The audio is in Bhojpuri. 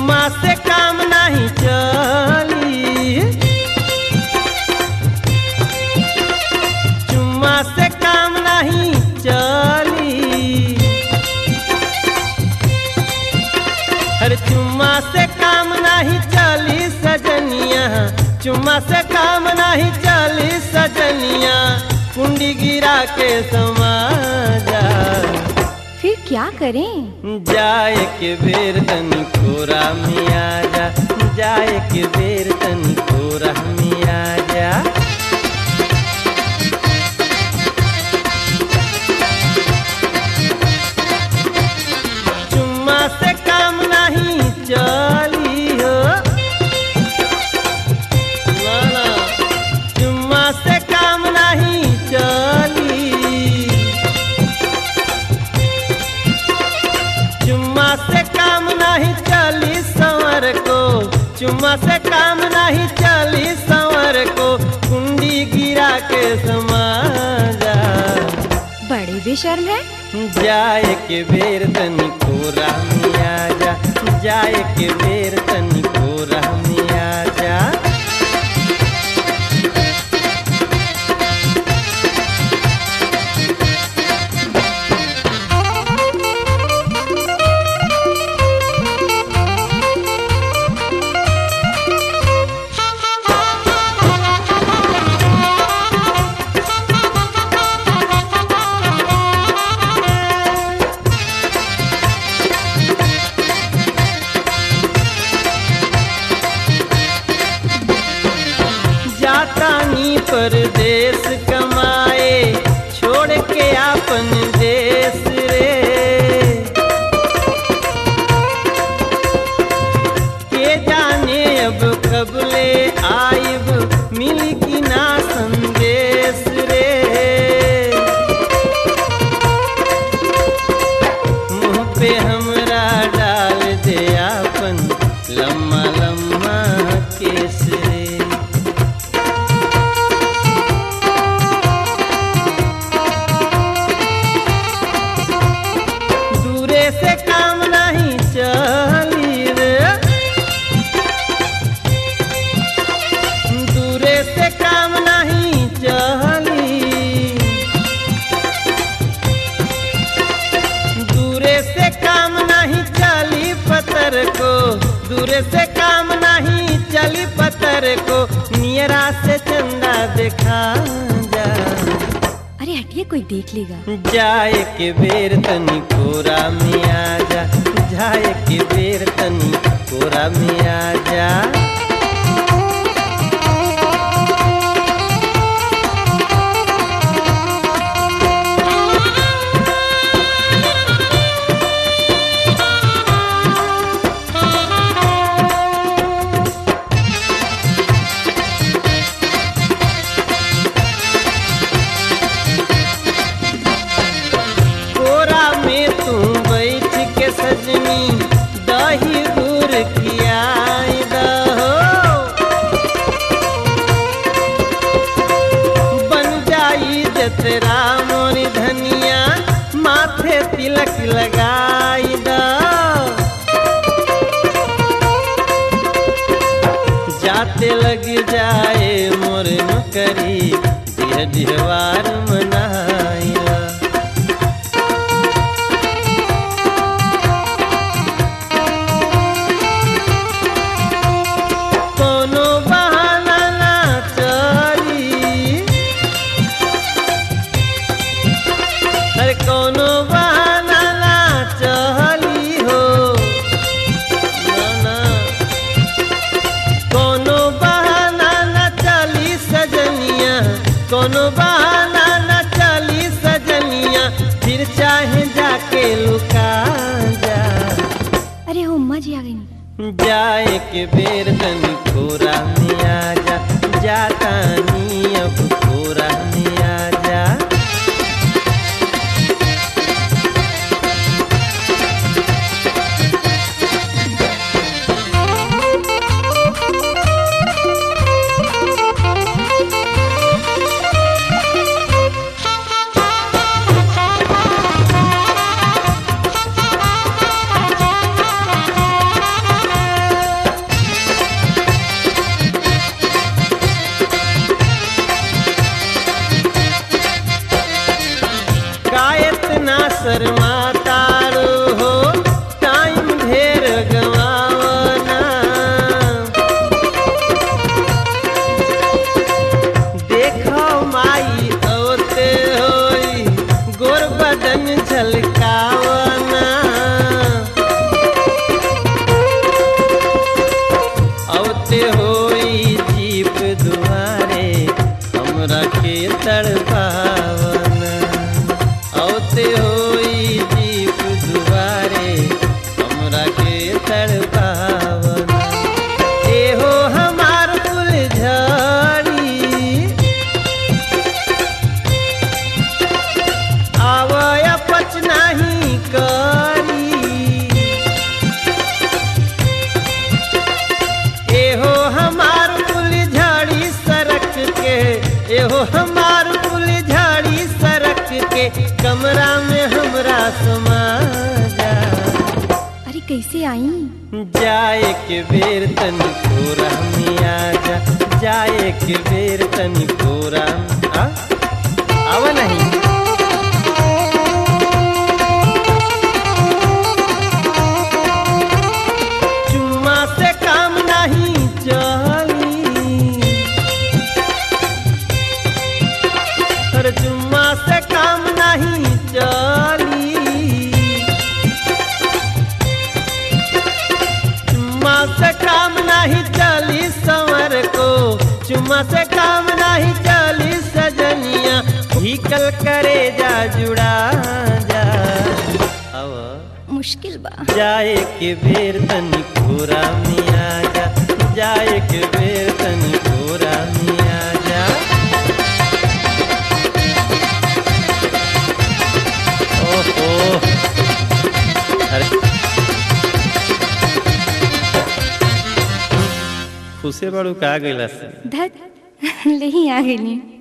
चुम्मा से काम नहीं चली चुम्मा से काम नहीं चली अरे चुम्मा से काम नहीं चली सजनिया चुम्मा से काम नहीं चली सजनिया कुंडी गिरा के समाजा फिर क्या करें जाए के बेर तनी कोरा में आ जा जाए के बेर तनी कोरा में आ जा चुम्मा से काम नहीं चली हो ना ना चुम्मा से काम नहीं चली चुम्मा से काम नहीं चली संवर को चुम्मा से काम नहीं चली संवर को कुंडी गिरा के समाजा बड़े बेशर्म है जाए के बेर तनी कोरा में आ जा जाए के बेर तनी कोरा में आ जा जातानी परदेश कमाए छोड़ के आपन देश रे के जाने अब कब ले आइब मिली की ना संदेश रे मुँह पे हमरा डाल दे आपन लम्मा लम्मा केस रे दूरे से काम नहीं चली रे दूरे से काम नहीं चली दूरे से काम नहीं चली पत्थर को दूरे से काम नहीं चली पत्थर को नियरा से चंदा दिखा जा अरे हटिए कोई देख लेगा जाए के बेर तनी कोरा में आ जा जाए के बेर तनी कोरा में आ जा कोरा में तू बैठ के सजनी दही दूर खियाई दहो बन जाई जतरा मोरी धनिया माथे तिलक लगाई द जाते लग जाए मोर नौकरी दिह दिहवार मनाइला कोनो बहाना ना चली अरे कोनो बहाना ना चली हो ना ना कोनो बहाना ना चली सजनिया कोनो बहाना ना चली सजनिया फिर चाहे जाके लुका जा अरे हो उम्मा जी आ गई जाए के बेर तनी कोरा में आ जा जाता नी अब कोरा में आ जा तड़पावन औते होई जीप दुआरे हमरा के तड़पावन एहो हमार फुलझड़ी आवय पच नाही करी एहो हमार फुलझड़ी सरक के एहो हमार फुलझड़ी सरक के कमरा में हमरा समा जा अरे कैसे आई जाए के बेर तनी कोरा में आजा जाए के बेर तनी कोरा में- आ आव नहीं चुम्मा से काम नहीं चली अरे चुम्मा से काम नहीं चली चुम्मा से काम नहीं चली संवर को चुम्मा से काम नहीं चली सजनिया भीकल करे जा जुड़ा जा अब मुश्किल बा जाए के बेर तनी कोरा में आजा जाए के बेर तनी कोरा में आजा ओहो अरे खुशे बड़ू का गइला से धत ले ही आ गई